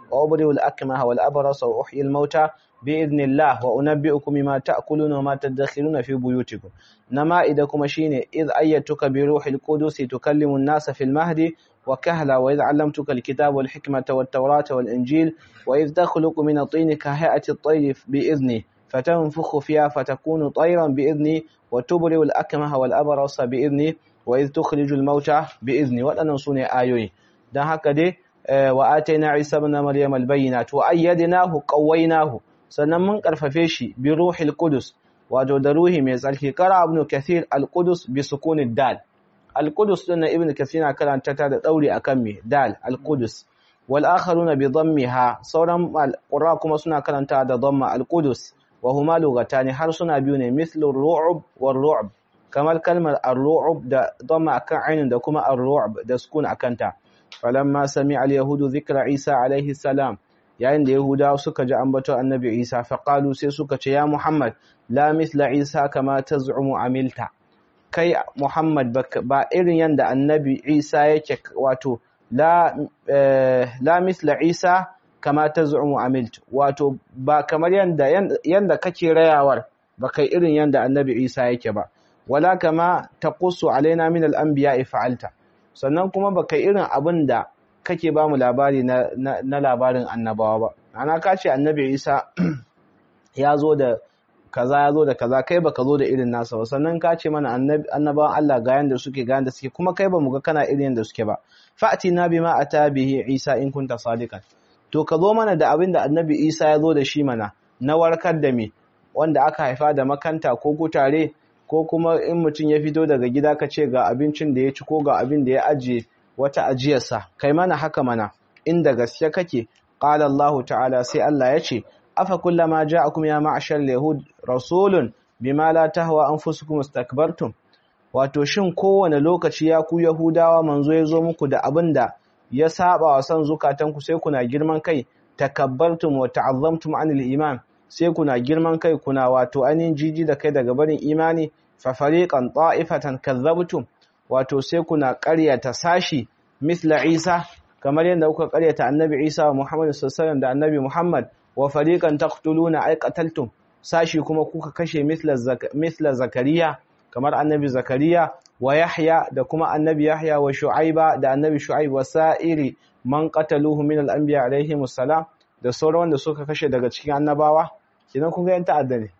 وأبرئ الأكمه والأبرص وأحيي الموتى بإذن الله وأنبئكم بما تأكلون وما تدخرون في بيوتكم نما إذا كما شيني إذ أيتك بروح القدس تكلم الناس في المهد وكهلا وإذ علمتك الكتاب والحكمة والتوراة والإنجيل وإذ تخلق من الطين كهيئة الطير بإذني فتنفخ فيها فتكون طيرا بإذني وتبرئ الأكمه والأبرص بإذني وإذ تخرج الموتى بإذني وأنا سوني آيوي ده هكذا وآتينا عيسى ابن مريم البينات وأيدناه قويناه sannan mun karfafe shi bi ruhil qudus wato da ruhi mai tsarki kara ibn kathir al qudus bi sukunid dal al qudus din na ibn kathir na karanta ta da dauri akan me dal al qudus wal akharuna bi dammiha sauran qurra kuma suna karanta da damma al qudus wa huma lugatani har suna biyu ne mithlu ru'ub war ru'b kamar kalmar ar-ru'ub da damma akan ainin da kuma ar-ru'b da sukun akan ta falamma sami'a al-yahudu dhikra isa alayhi salam yayin da Yahudawa suka ji ambato Annabi Isa faqalu sai suka ce ya Muhammad la mithla Isa kama taz'umu amilta kai Muhammad ba irin yanda Annabi Isa yake wato la la mithla Isa kama taz'umu amilta wato ba kamar yanda yanda kake rayawar ba kai irin yanda Annabi Isa yake ba wala kama taqussu alaina min al-anbiya'i fa'alta sannan kuma ba kai irin abin da kake ba mu labari na, na, labarin annabawa ba ana ka ce annabi isa ya zo da kaza ya zo da kaza kai baka zo da irin nasa ba sannan ka ce mana annabawan Allah ga yanda suke ga yanda suke kuma kai ba mu ga kana irin yanda suke ba fa'ati na bima ata bihi isa in kunta sadiqan to ka zo mana da abin da annabi isa ya zo da shi mana na warkar da me wanda aka haifa da makanta ko kutare ko kuma in mutum ya fito daga gida ka ce ga abincin da ya ci ko ga abin da ya ajiye wata ajiyarsa kai mana haka mana inda gaske kake qala Allah ta'ala sai Allah ya ce afa kullama ja'akum ya ma'ashar yahud rasulun bima la tahwa anfusukum istakbartum wato shin kowane lokaci ya ku yahudawa manzo ya zo muku da abinda ya saba wa san zukatanku sai kuna girman kai takabbartum wa ta'azzamtum anil iman sai kuna girman kai kuna wato ainihin jiji da kai daga barin imani fa fariqan ta'ifatan kazzabtum wato sai kuna ƙaryata sashi misla Isa kamar yadda kuka ƙaryata Annabi Isa wa Muhammad sallallahu da Annabi Muhammad wa fariqan taqtuluna ay qataltum sashi kuma kuka kashe misla Zakariya kamar Annabi Zakariya wa Yahya da kuma Annabi Yahya wa Shu'aiba da Annabi Shu'aib wa sa'iri man qataluhu min al-anbiya alaihimus salam da sauran wanda suka kashe daga cikin annabawa kidan kun ga yan ta'adda ne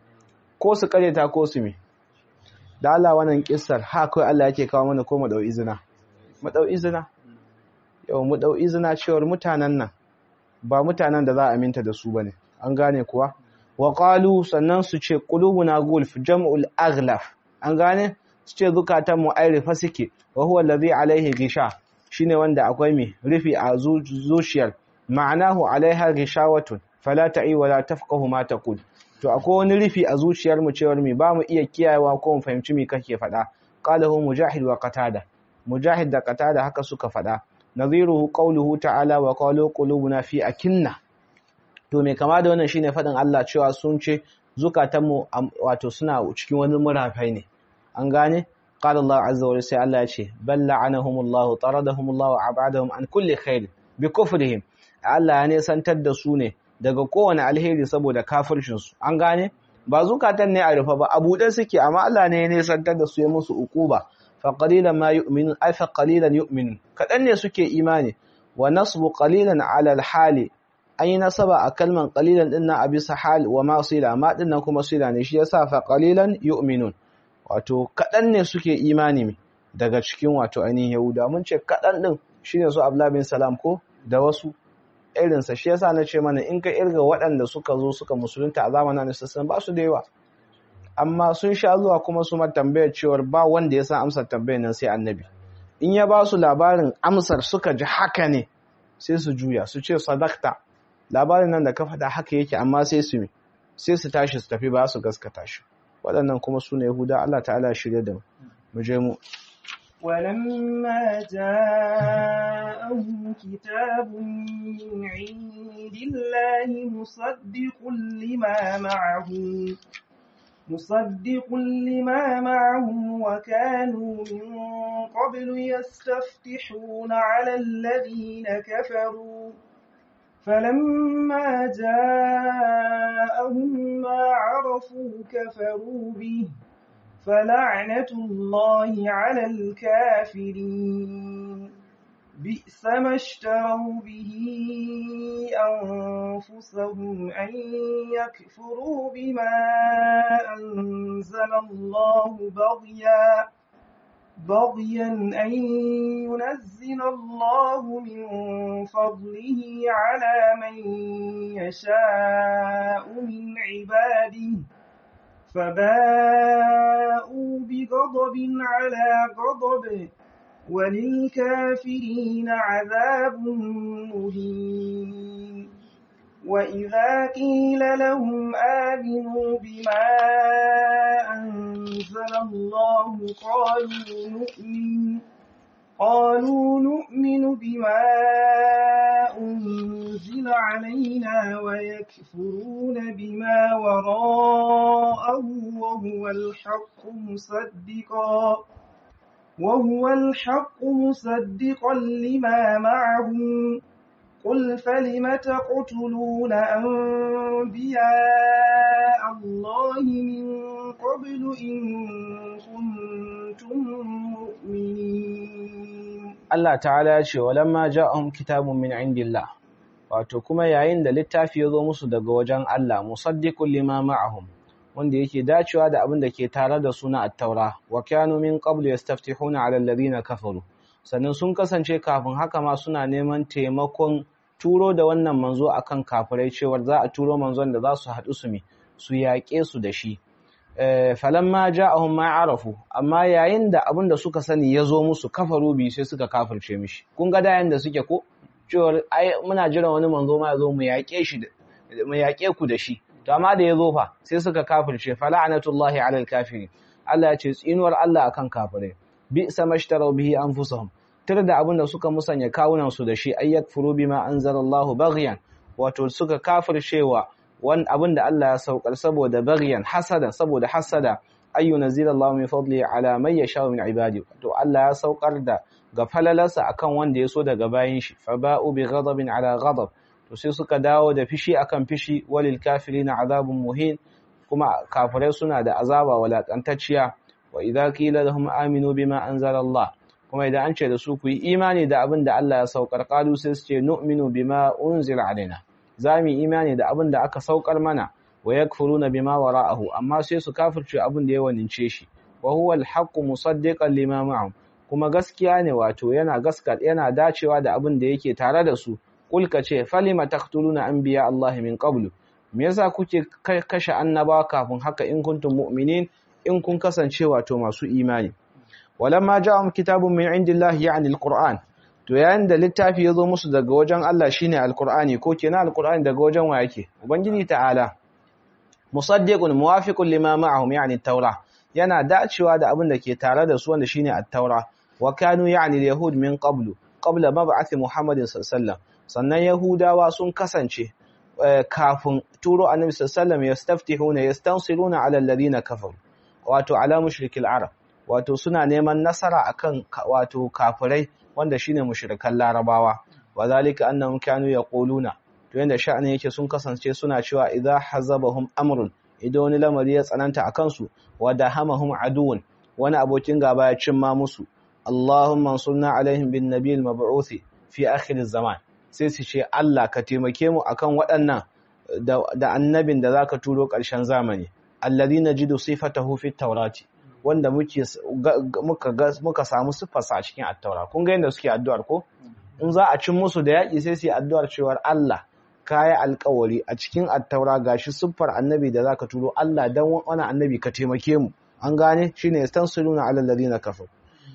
ko su ƙaryata ko su me da Allah wannan kissar ha kai Allah yake kawo mana ko mu dau izina mu dau izina yau mu dau izina cewar mutanen nan ba mutanen da za a aminta da su bane an gane kuwa wa qalu sannan su ce qulubuna gulf jam'ul aghlaf an gane su ce zukatan mu ai rufa suke wa huwa allazi alaihi gisha shine wanda akwai mi rufi a zuciyar ma'anahu alaiha gishawatun fala ta'i wala tafqahu ma taqul to akwai wani rufi a zuciyar mu cewar mi ba mu iya kiyayewa ko mu fahimci me kake faɗa qalahu mujahid wa qatada mujahid da qatada haka suka faɗa nadhiruhu qawluhu ta'ala wa qalu qulubuna fi akinna to me kama da wannan shine faɗin Allah cewa sun ce zukatan mu wato suna cikin wani murafai ne an gane qala Allah azza wa sai Allah ya ce bal la'anahumullahu taradahumullahu abadahum an kulli khair bi kufrihim Allah ya nesantar da su ne daga kowane alheri saboda kafircinsu an gane ba zukatan ne a rufe ba a buɗe suke amma Allah ne ya nesantar da su ya musu ukuba fa qalilan ma yu'minun ay fa qalilan yu'minun kadan ne suke imani wa nasbu qalilan ala al-hali an yi nasaba a kalman qalilan din na abisa hal wa ma sila ma din nan kuma sila ne shi yasa fa qalilan yu'minun wato kadan ne suke imani daga cikin wato ainihin yahuda mun ce kadan din shine su abdullah bin salam ko da wasu irinsa shi yasa na ce mana in ka irga waɗanda suka zo suka musulunta a zamanin Annabi sallallahu ba su da yawa amma sun sha zuwa kuma su ma tambayar cewar ba wanda ya san amsar tambayar nan sai Annabi in ya ba su labarin amsar suka ji haka ne sai su juya su ce sadakta labarin nan da ka faɗa haka yake amma sai su sai su tashi su tafi ba su gaskata shi waɗannan kuma su ne Yahuda Allah ta'ala shirye da mu je mu ولما جاءهم كتاب من عند الله مصدق لما معهم مصدق لما معهم وكانوا من قبل يستفتحون على الذين كفروا فلما جاءهم ما عرفوا كفروا به فلعنة الله على الكافرين بئس ما اشتروا به أنفسهم أن يكفروا بما أنزل الله بغيا بغيا أن ينزل الله من فضله على من يشاء من عباده فباءوا بغضب على غضب وللكافرين عذاب مهين وإذا قيل لهم آمنوا بما أنزل الله قالوا نؤمن قالوا نؤمن بما أنزل علينا ويكفرون بما وراءه وهو الحق مصدقا وهو الحق مصدقا لما معهم قل فلم تقتلون أنبياء الله من قبل إن كنتم مؤمنين Allah ta'ala ya ce walamma ja'ahum kitabun min indillah wato kuma yayin da littafi ya zo musu daga wajen Allah musaddiqul lima ma'ahum wanda yake dacewa da abin da ke tare da suna at-taura wa kanu min qablu yastaftihuna 'ala alladhina kafaru sannan sun kasance kafin haka ma suna neman taimakon turo da wannan manzo akan kafirai cewar za a turo manzon da za su haɗu su mi su yaƙe su da shi falamma ja'ahum ma arafu amma yayin da abin da suka sani ya zo musu kafaru bi sai suka kafirce mishi kun ga dayan da suke ko cewar ai muna jiran wani manzo ma ya zo mu yaƙe shi mu yaƙe ku da shi to amma da ya zo fa sai suka kafirce fala'anatullahi 'alal kafirin Allah ya ce tsinuwar Allah akan kafirai bi samashtaraw bihi anfusahum tar da abin da suka musanya kawunan su da shi ayyak furu bima anzalallahu baghyan wato suka kafircewa wan abin da Allah ya saukar saboda baghyan hasada saboda hasada ayyu nazilallahu min fadli ala man yasha min ibadi to Allah ya saukar da ga falalarsa akan wanda ya so daga bayin shi fa ba'u bi ghadabin ala ghadab to sai suka dawo da fishi akan fishi walil kafirina azabun muhin kuma kafirai suna da azaba walakantacciya wa idza qila lahum aminu bima anzala Allah kuma idan an ce da su ku yi imani da abin da Allah ya saukar qalu sai su ce nu'minu bima unzila alaina zamu imani da abin da aka saukar mana wa yakfuruna bima wara'ahu amma sai su kafirce abin da ya wanince shi wa huwa al-haqqu musaddiqan lima ma'ahum kuma gaskiya ne wato yana gaskat yana dacewa da abin da yake tare da su kulka ce falima taqtuluna anbiya Allah min qablu me yasa kuke kashe annabawa kafin haka in kuntum mu'minin in kun kasance wato masu imani walamma ja'um kitabun min indillahi ya'ni alquran to yayin da littafi ya zo musu daga wajen Allah shine alqurani ko kenan alqurani daga wajen wa yake ubangiji ta'ala musaddiqun muwafiqun lima ma'ahum ya'ni at-taura yana dacewa da abin da ke tare da su wanda shine at-taura wa kanu ya'ni al-yahud min qablu qabla mab'ath muhammadin sallallahu alaihi wasallam sannan yahudawa sun kasance kafin turo annabi sallallahu alaihi wasallam yastaftihuna yastansiruna ala alladhina kafaru wato ala mushrikil arab wato suna neman nasara akan wato kafirai wanda shine mushrikan larabawa wadhalika annahum kanu yaquluna to yanda sha'ani yake sun kasance suna cewa idza hazabahum amrun idan wani lamari ya tsananta akan su wadahamahum aduun wani abokin gaba ya cimma musu Allahumma ansurna alaihim bin nabiyil mab'uth fi akhir zaman sai su ce Allah ka taimake mu akan waɗannan da annabin da zaka turo ƙarshen zamani alladhina jidu sifatahu fi tawrati wanda muke muka muka samu sifarsa a cikin at-taura kun ga yanda suke addu'ar ko in za a cin musu da yaki sai su yi addu'ar cewar Allah kayi alƙawari a cikin at-taura gashi siffar annabi da zaka turo Allah dan wani annabi ka taimake mu an gane shine yastansuluna ala alladhina kafaru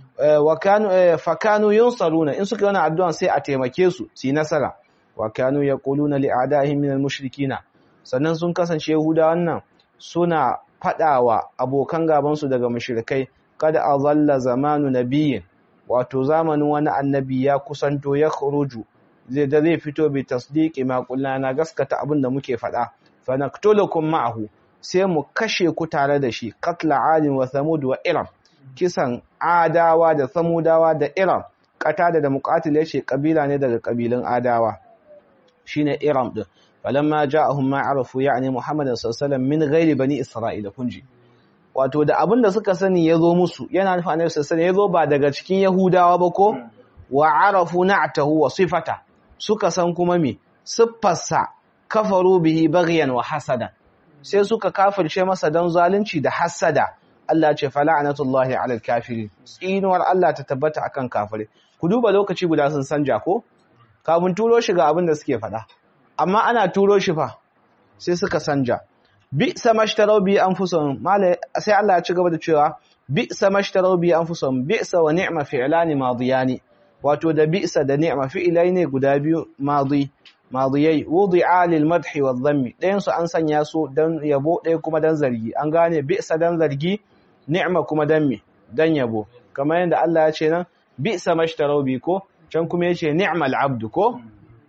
wa kanu fa kanu yunsaruna in suka yana addu'an sai a taimake su su yi nasara wa kanu yaquluna li a'da'ihim min al-mushrikina sannan sun kasance yahuda wannan suna fadawa abokan gaban su daga mushrikai kada azalla zamanu nabiyyin wato zamanin wani annabi ya kusanto ya khuruju zai da zai fito bi tasdiqi ma na gaskata abin da muke fada fa naqtulukum ma'ahu sai mu kashe ku tare da shi qatla adin wa thamud wa iram kisan adawa da samudawa da iram katada da muqatil yace kabila ne daga kabilun adawa shine iram din falamma ja'ahum ma arafu ya'ni muhammadan sallallahu alaihi wasallam min ghairi bani isra'ila kunji wato da abin da suka sani ya zo musu yana nufin annabi sallallahu alaihi ya zo ba daga cikin yahudawa ba ko wa arafu na'tahu wa sifata suka san kuma me siffarsa kafaru bihi baghyan wa hasada sai suka kafirce masa dan zalunci da hasada Allah ce fala'anatullahi 'alal kafirin tsinuwar Allah ta tabbata akan kafire ku duba lokaci guda sun sanja ko kafin turo shi ga abin da suke faɗa amma ana turo shi fa sai suka sanja bi samashtarau bi anfusahum mala sai Allah ya ci gaba da cewa bi samashtarau bi anfusahum bi sa wa ni'ma fi'lani madiyani wato da bi'sa da ni'ma fi'ilai ne guda biyu madi madiyai wudi'a lil madhi wa dhammi dayan su an sanya su dan yabo ɗaya kuma dan zargi an gane bi'sa dan zargi ni'ma kuma dan me dan yabo kamar yadda Allah ya ce nan bi'sa mashtarau bi ko can kuma yace ni'mal abdu ko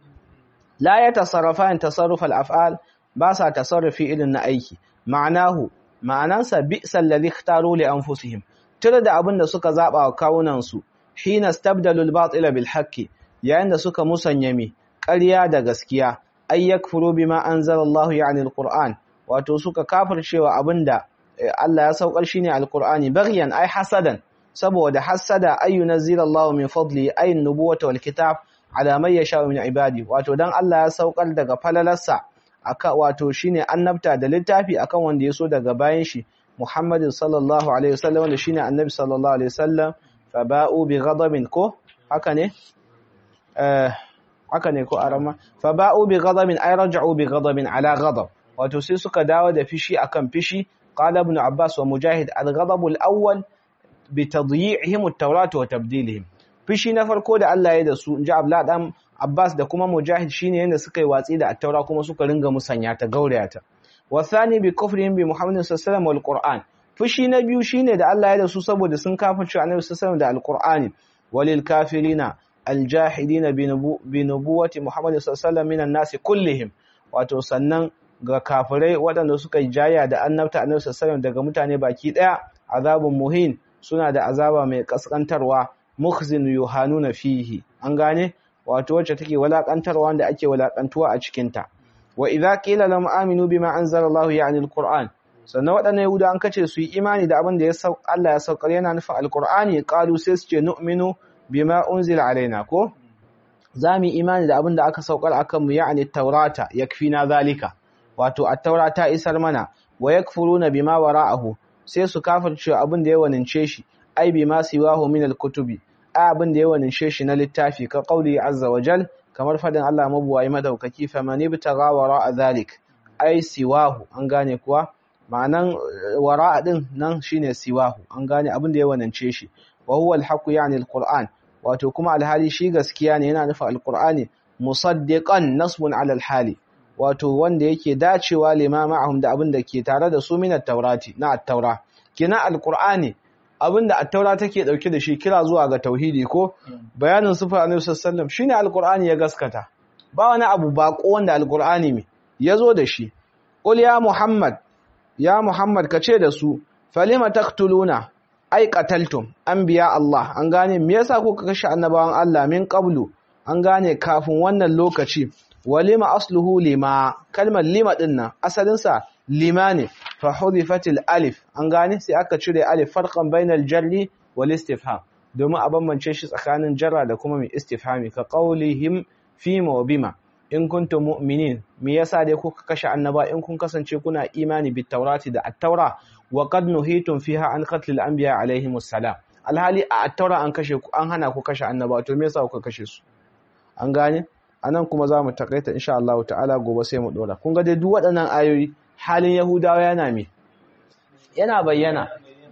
la yatasarrafan tasarruf al af'al ba sa tasarrufi irin na aiki ma'anahu ma'anansa bi'sa alladhi ikhtaru li anfusihim tare da abin da suka zaba wa kawunan su hina stabdalu al-batila bil haqqi yayin da suka musanya mi ƙarya da gaskiya ay yakfuru bima anzala Allah yani al-Qur'an wato suka kafircewa abinda Allah ya saukar shine al-Qur'ani baghyan ay hasadan saboda hasada ay yunzila Allah min fadli ay an-nubuwata wal kitab ala man yasha min ibadi wato dan Allah ya saukar daga falalarsa aka wato shine annabta da littafi akan wanda ya so daga bayan shi Muhammadin sallallahu alaihi wasallam wanda shine annabi sallallahu alaihi wasallam faba'u bi ghadabin ko haka ne eh haka ne ko arama faba'u bi ghadabin ay raja'u bi ghadabin ala ghadab wato sai suka dawo da fishi akan fishi qala ibn abbas wa mujahid al-ghadab al-awwal bi tadyi'ihim at-taurat wa tabdilihim fishi na farko da Allah ya da su inji abla dan abbas da kuma mujahid shine yanda suka yi watsi da at-taura kuma suka ringa musanya ta gauraya ta wa thani bi kufrihim bi muhammadin sallallahu alaihi wasallam wal qur'an fushi na biyu shine da Allah ya da su saboda sun kafirce Annabi sallallahu da Alqur'ani walil kafirina aljahidina bi nubuwati Muhammad sallallahu minan nasi kullihim wato sannan ga kafirai waɗanda suka jaya da annabta Annabi sallallahu daga mutane baki daya azabun muhin suna da azaba mai kaskantarwa mukhzin yuhanuna fihi an gane wato wacce take walakantarwa wanda ake walakantuwa a cikin ta wa idza qila lam aminu bima anzala Allah ya'ni alquran sannan waɗannan Yahuda an kace su yi imani da abin da ya sau Allah ya saukar yana nufin Alƙur'ani qalu sai su ce nu'minu bima unzila alaina ko zamu imani da abin da aka saukar akan mu ya'ni taurata yakfina zalika wato at-taurata isar mana wa yakfuruna bima wara'ahu sai su kafirce abin da ya wanince shi ai bima siwahu min al-kutubi ai abin da ya wanince shi na littafi ka qauli azza wa jal kamar fadin Allah mabuwayi madaukaki faman ibtagha wara'a zalik ai siwahu an gane kuwa ma'anan wara'a din nan shine siwahu an gane abin da ya wanance shi wa huwa al-haqu yani al-qur'an wato kuma alhali shi gaskiya ne yana nufin al-qur'ani musaddiqan nasbun ala al-hali wato wanda yake dacewa limama'ahum da abin da ke tare da su min at-taurati na at-taura kina al-qur'ani abin da at-taura take dauke da shi kira zuwa ga tauhidi ko bayanin sifar annabi sallallahu alaihi wasallam shine al-qur'ani ya gaskata ba wani abu bako wanda al-qur'ani me yazo da shi qul ya muhammad ya Muhammad ka ce da su falima taqtuluna ai qataltum anbiya Allah an gane me yasa kuka kashe annabawan Allah min qablu an gane kafin wannan lokaci walima asluhu lima kalmar lima din nan asalin sa lima ne fa hudifatil alif an gane sai aka cire alif farqan bainal jarri wal istifham domin a bambance shi tsakanin jarra da kuma mai istifhami ka qaulihim fima wa bima in kuntum mu'minin me yasa dai kuka kashe annaba in kun kasance kuna imani bit taurati da at-taura wa qad nuhitum fiha an qatl al-anbiya alaihim assalam alhali a at-taura an kashe ku an hana ku kashe annaba to me yasa kuka kashe su an gane anan kuma zamu takaita insha Allah ta'ala gobe sai mu dora kun ga dai duk waɗannan ayoyi halin yahudawa yana me yana bayyana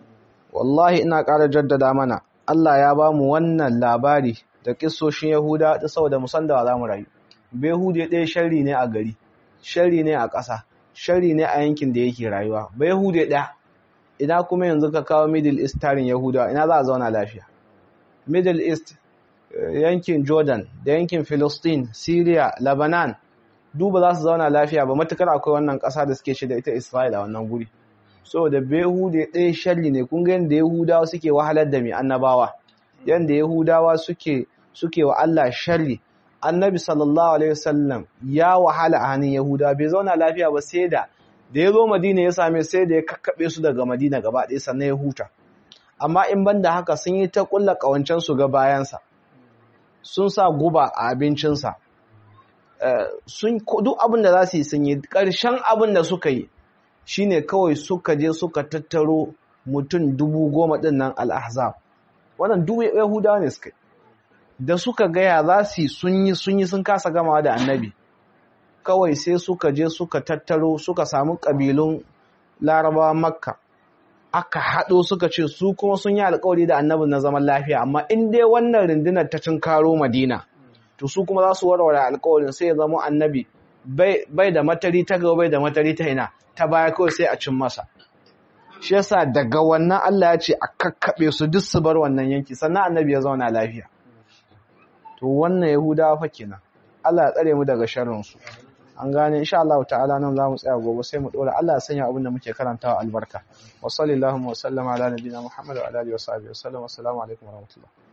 wallahi ina ƙara jaddada mana Allah ya ba mu wannan labari da kissoshin yahuda da saboda mu san da za mu rayu Behude ɗaya sharri ne a gari, sharri ne a ƙasa, sharri ne a yankin da yake rayuwa. Behude ɗaya, ina kuma yanzu ka kawo Middle East tarin Yahudawa, ina za a zauna lafiya. Middle East, yankin Jordan, da yankin Philistine, Syria, Lebanon, duba za su zauna lafiya ba matukar akwai wannan ƙasa da suke shi da ita Isra'ila a wannan guri. So da Behude ɗaya sharri ne, kun ga yadda Yahudawa suke wahalar da mai annabawa, yadda Yahudawa suke suke wa Allah sharri, annabi sallallahu alaihi wasallam ya wahala a hannun yahuda bai zauna lafiya ba sai da da ya zo madina ya same sai da ya kakkaɓe su daga madina gaba ɗaya sannan ya huta amma in ban da haka sun yi ta ƙulla ƙawancen su ga bayansa sun sa guba a abincinsa sun duk abin da za su yi sun yi ƙarshen abin da suka yi shine kawai suka je suka tattaro mutum dubu goma ɗin nan al'ahzab wannan duk yahudawa ne suka yi da suka gaya za su yi sun yi sun yi sun kasa gamawa da annabi kawai sai suka je suka tattaro suka samu ƙabilun larabawa makka aka haɗo suka ce su kuma sun yi alkawari da annabi na zaman lafiya amma in dai wannan rundunar ta cin karo madina to su kuma za su warware alkawarin sai ya zama annabi bai da matari ta gaba bai da matari ta ina ta baya kawai sai a cin masa shi yasa daga wannan Allah ya ce a kakkaɓe su duk su bar wannan yanki sannan annabi ya zauna lafiya to wannan yahudawa fa kenan Allah ya tsare mu daga sharrin su an gane insha Allah ta'ala nan zamu tsaya gobe sai mu dora Allah ya sanya abin da muke karantawa albarka wa sallallahu wa sallama ala nabiyina Muhammad wa ala alihi wa sahbihi wa sallam assalamu alaikum wa rahmatullah